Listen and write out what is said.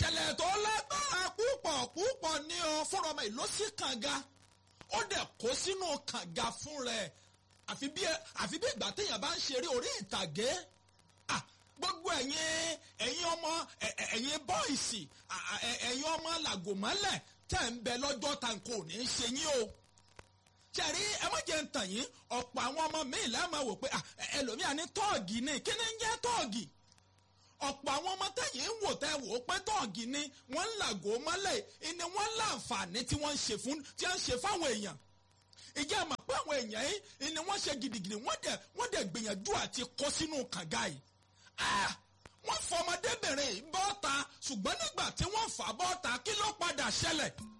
ìṣẹ̀lẹ̀ tó lágbára púpọ̀ púpọ̀ ní ọ fúnra ọmọ ìlú sí kànga ó dẹ̀ kó sínú kànga fún rẹ̀ àfi bí àfi bí ìgbà téèyàn bá ń ṣeré orí ìtàgé Ah, gbogbo ẹ̀yin ẹ̀yin ọmọ ẹ̀- ẹ̀- ẹ̀yin bọ́ìsì à- à- ẹ̀- ẹ̀yin ọmọ làgòmọ́lẹ̀ tẹ̀ ń bẹ lọ́jọ́ ta kò ní í ṣe yín o ṣẹ̀rí ẹ má jẹ́ ń tàn yín ọ̀pọ̀ àwọn ọmọ míì lẹ́ẹ̀ma wò pé ah, ẹ- ẹlòmíà ní tọ́ọ̀gì ni kí ni ń jẹ́ tọ́ọ̀gì ọ̀pọ̀ àwọn ọmọ tẹ̀yìn ń wò tẹ́ wò ó pé tọ́ọ̀gì ni wọ́n ń làgò mọ́lẹ̀ ni wọ́n láǹfààní tí wọ́n ń ṣe fún tí wọ́n ń ṣe fáwọn èèyàn ìjẹ́ àmọ̀ pé àwọn èèyàn yìí ni wọ́n ṣe gidigidi wọ́n dẹ̀ wọ́n dẹ̀ gbìyànjú àti kó sínú kànga yìí Ah, wọ́n fọmọdébìnrin yìí bọ́ta ṣùgbọ́n nígbà tí wọ́n fà bọ́ta kí ló padà ṣẹlẹ̀